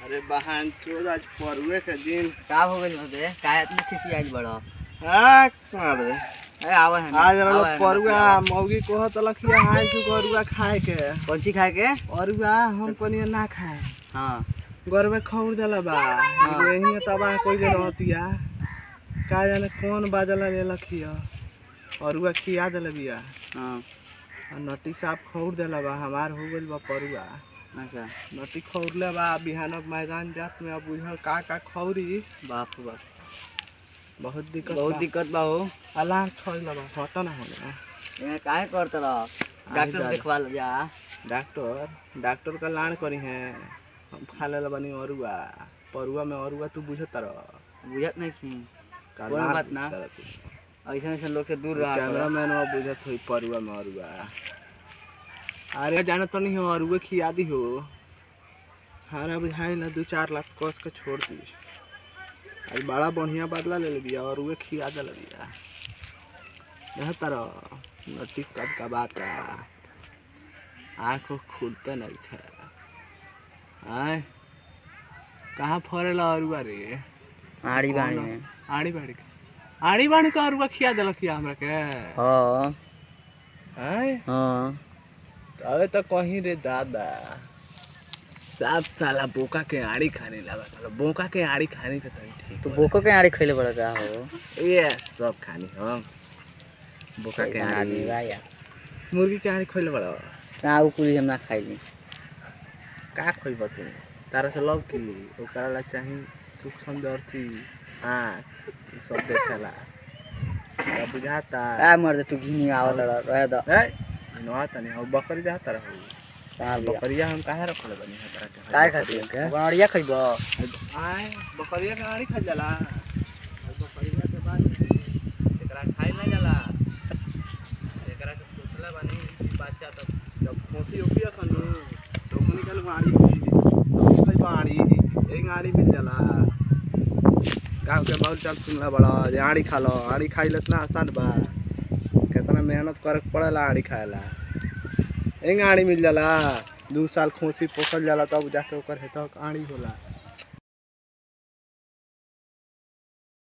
अरे बहन चोद आज परुए के दिन का हो गइल बे काहे इतना खिसियाइल बड़ हाँ मार दे अरे आवा है आज रहो परुआ मौगी कहत लखिया हाय तू गरुआ खाए के कौन सी खाए के परुआ हम कनिया ना खाए हाँ गरबे खौर देला बा यही तबाह कइले रहतिया का जाने कौन बाजल ले लखिया परुआ खिया देले बिया हाँ आ नटी साहब खौर देला बा हमार हो गइल बा परुआ अच्छा नटी खौरले बा बिहानक मैदान जात में अब बुझल का का खौरी बाप रे बाप बहुत दिक्कत बहुत बा। दिक्कत बा हो अलार्म छोड़ लबा हट ना होने यहाँ काहे करत रह डॉक्टर जा। देखवा ले जा डॉक्टर डॉक्टर का लान करी है हम खा ले बनी अरुआ परुआ में अरुआ तू बुझत रह बुझत नहीं थी का कोई लान बात ना। बुझत रह तू। ऐसे ऐसे लोग से दूर रहा कैमरा मैन वो बुझत हुई परुआ में अरुआ अरे जाना तो नहीं हो अरुआ खिया दी हो हारा बुझाई ना दू चार लाख कस के छोड़ दी आज बड़ा बढ़िया बदला ले ले बिया और वे खिया दे बिया यह तरह नटी कब का बात आँखों खुलते नहीं खे आय कहाँ फरेला अरुआ रे आड़ी बाड़ी कौन? में आड़ी बाड़ी के आड़ी बाड़ी का अरुआ खिया दिलक हमरा के हाँ आय हाँ अबे तो कहीं रे दादा साफ साला बोका के आड़ी खाने लगा था बोका के आड़ी खानी तो तनी ठीक तो बोको के आड़ी खइले बड़ा का हो ये सब खानी हम बोका के कैसन आदमी आड़ी बा यार मुर्गी के आड़ी खोले बड़ा का उ कुली हम ना खाइली का खोइब तू तारा से लव की ओकरा ला चाही सुख सुंदर थी आँख ई सब देखेला तोरा बुझाता आ मर दे तू घिनी आवत रह रह द ए नवा तनी हो बकरी जाता रहो साल बकरिया हम काहे रखले बनी है तरह के काय खाती के गाड़िया खइबो आय बकरिया के आड़ी खा जाला और बकरिया के बाद एकरा खाई ना जाला एकरा के पोसला बानी ई बच्चा तब जब खोसी होकी खनु तो ओकनी के गाड़ी होई भाई बाड़ी एक गाड़ी मिल जाला गाँव के बहुत चल सुनला बड़ा जे आड़ी खा लो आड़ी खाई ले इतना आसान बा कितना मेहनत करे के पड़ेला आड़ी खाएला एक आड़ी मिल जाला दू साल खोसी पोसल जाला तब जाके ओकर हेतक आड़ी होला